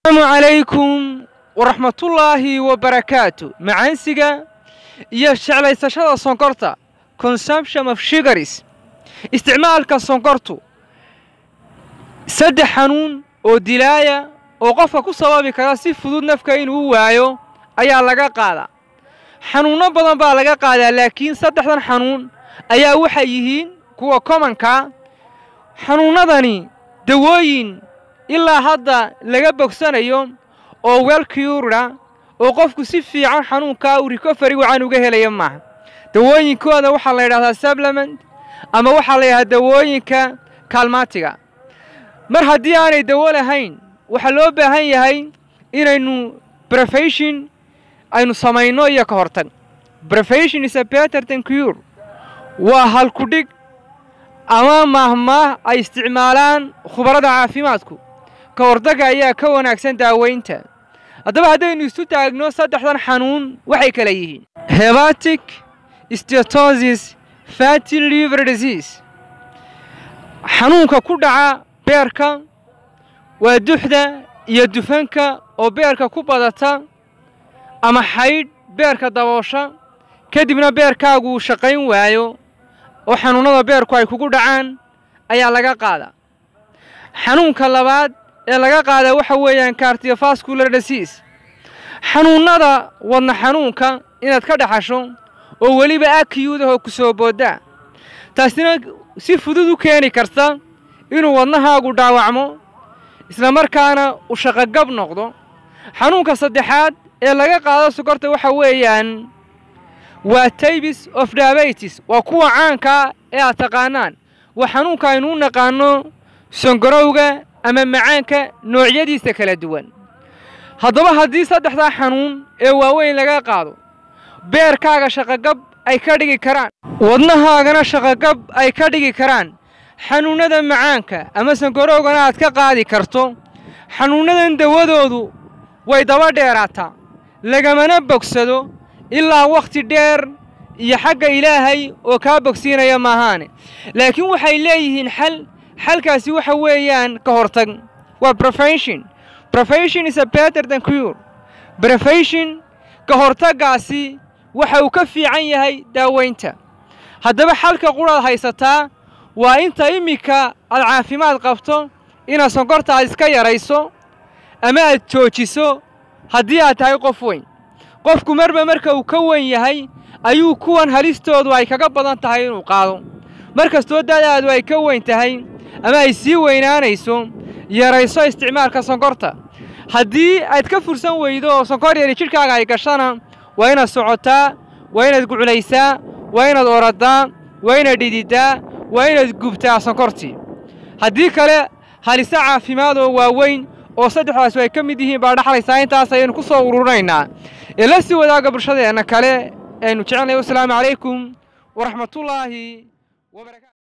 asalaamu calaykum waraxmatullaahi wabarakaatu macaansiga iyo jeclaysashada sonkorta consumption of sugaris isticmaalka sonkortu saddex xanuun oo dilaaya oo qofka ku sababi kara si fudud nafka inuu waayo ayaa laga qaadaa xanuunno badan baa laga qaadaa laakiin saddexdan xanuun ayaa waxay yihiin kuwa komanka xanuunnadani dawooyin ilaa hadda laga bogsanayo oo welcureda oo qofku si fiican xanuunkaa uu recovery wacan uga helaya maaha dawooyinkooda waxaa la yidhahdaa supplement ama waxaa la yidhahdaa dawooyinka kaalmaatiga mar haddii aanay dawo lahayn waxaa loo baahan yahay inaynu brefation aynu samayno iyo ka hortag brefation is a better than cure waa halkudhig ama maahmaah ay isticmaalaan khubarada caafimaadku ka hortagga ayaa ka wanaagsan daaweynta haddaba haddaynu isu taagno saddexdan xanuun waxay kala yihiin hebatic stetosis fatty liver disease xanuunka ku dhaca beerka waa duxda iyo dufanka oo beerka ku badata ama xaydh beerka daboosha kadibna beerkaagu uu shaqayn waayo oo xanuunnada beerku ay kugu dhacaan ayaa laga qaadaa xanuunka labaad ee laga qaadaa waxa weeyaan cardiovascular disease xanuunnada wadna xanuunka inaad ka dhaxasho oo weliba akiyudahoo ku soo booddaa taasina si fudud u keeni karta inuu wadnahaagu dhaawacmo isla markaana uu shaqogab noqdo xanuunka saddexaad ee laga qaado sokorta waxa weeyaan waa taybis of diabetes waa kuwa caankaa ee aad taqaanaan waa xanuunka aynu u naqaano songarowga ama macaanka noocyadiisa kala duwan haddaba haddii saddexdaa xanuun ee waaweyn laga qaado beerkaaga shaqogab ay ka dhigi karaan wadnahaagana shaqogab ay ka dhigi karaan xanuunnada macaanka ama sangarowgana aad ka qaadi karto xanuunnadan dawadoodu way daba dheeraataa lagamana bogsado ilaa wakhti dheer iyo xagga ilaahay oo kaa bogsiinaya maahaane laakiin waxay leeyihiin xal xalkaasi waxa weeyaan ka hortag waa brefation brefation is a better than cure brefation ka hortaggaasi waxa uu ka fiican yahay daaweynta haddaba xalka quraad haysataa waa inta iminka aad caafimaad qabto inaad sonkorta aad iska yarayso ama aad joojiso haddii aad tahay qof weyn qofku marba marka uu ka weyn yahay ayuu kuwan halistoodu ay kaga badan tahay inuu qaado mar kastoo da'daadu ay ka weyn tahay ama ay sii weynaanayso yarayso isticmaalka sonkorta haddii aad ka fursan weydo oo sonkor yari jidhkaaga ay gashana waa inaad socotaa waa inaad guclaysaa waa inaad oradaa waa inaad dhididdaa waa inaad gubtaa sonkortii haddii kale halise caafimaad oo waaweyn oo saddexdaasi ay ka mid yihiin baa dhaxlaysaa intaas ayaynu ku soo ururinaynaa ee la sii wadaaga bulshadeenna kale aynu jecelnahay wasalaamu calaykum waraxmatullaahi wabarakatu